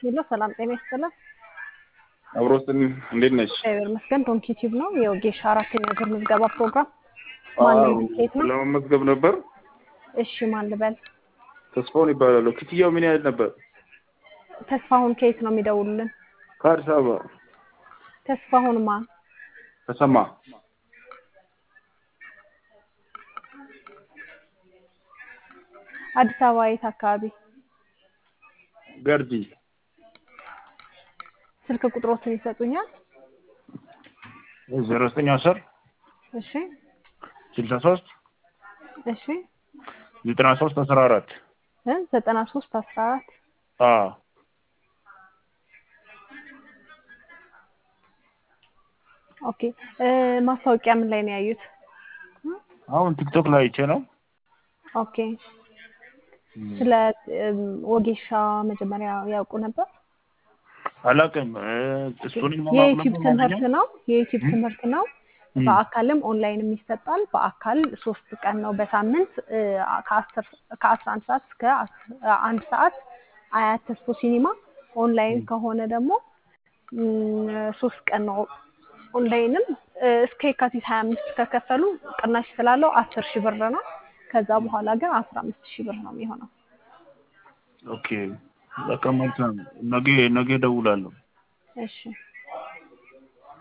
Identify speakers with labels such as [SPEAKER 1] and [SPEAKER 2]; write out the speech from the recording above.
[SPEAKER 1] ሄሎ ሰላም ጤና ይስጥልን።
[SPEAKER 2] አብሮስን እንዴት ነሽ?
[SPEAKER 1] እግዚአብሔር ይመስገን። ዶንኪ ቲዩብ ነው የወጌሻ አራተኛ ዙር ምዝገባ ፕሮግራም። ማን ነው? ኬት ነው?
[SPEAKER 2] ለመመዝገብ ነበር።
[SPEAKER 1] እሺ ማን ልበል?
[SPEAKER 2] ተስፋውን ይባላሉ። ክፍያው ምን ያህል ነበር?
[SPEAKER 1] ተስፋሁን ከየት ነው የሚደውሉልን?
[SPEAKER 2] ከአዲስ አበባ
[SPEAKER 1] ተስፋሁን ማን?
[SPEAKER 2] ተሰማ።
[SPEAKER 1] አዲስ አበባ የት አካባቢ?
[SPEAKER 2] ገርጂ
[SPEAKER 1] ስልክ ቁጥሮትን ይሰጡኛል?
[SPEAKER 2] ዜሮ ዘጠኝ አስር
[SPEAKER 1] እሺ
[SPEAKER 2] ስልሳ ሶስት
[SPEAKER 1] እሺ
[SPEAKER 2] ዘጠና ሶስት አስራ አራት
[SPEAKER 1] እ ዘጠና ሶስት አስራ አራት
[SPEAKER 2] አዎ
[SPEAKER 1] ኦኬ እ ማስታወቂያ ምን ላይ ነው ያዩት?
[SPEAKER 2] አሁን ቲክቶክ ላይ አይቼ ነው።
[SPEAKER 1] ኦኬ ስለ እም፣ ወጌሻ መጀመሪያ ያውቁ ነበር?
[SPEAKER 2] አላውቅም። እ፣ እሱን
[SPEAKER 1] የዩቲዩብ ትምህርት ነው። የዩቲዩብ ትምህርት ነው። በአካልም ኦንላይንም ይሰጣል። በአካል ሶስት ቀን ነው በሳምንት እ፣ ከአስር ከአስራ አንድ ሰዓት እስከ አስ- አንድ ሰዓት አያት ተስፎ ሲኒማ። ኦንላይን ከሆነ ደግሞ እም፣ ሶስት ቀን ነው። ኦንላይንም እ፣ እስከ የካቲት ሀያ አምስት ከከፈሉ ቅናሽ ስላለው አስር ሺህ ብር ነው። ከዛ በኋላ ግን አስራ አምስት ሺህ ብር ነው የሚሆነው።
[SPEAKER 2] ኦኬ በቃ መልካም። ነገ ነገ እደውላለሁ።
[SPEAKER 1] እሺ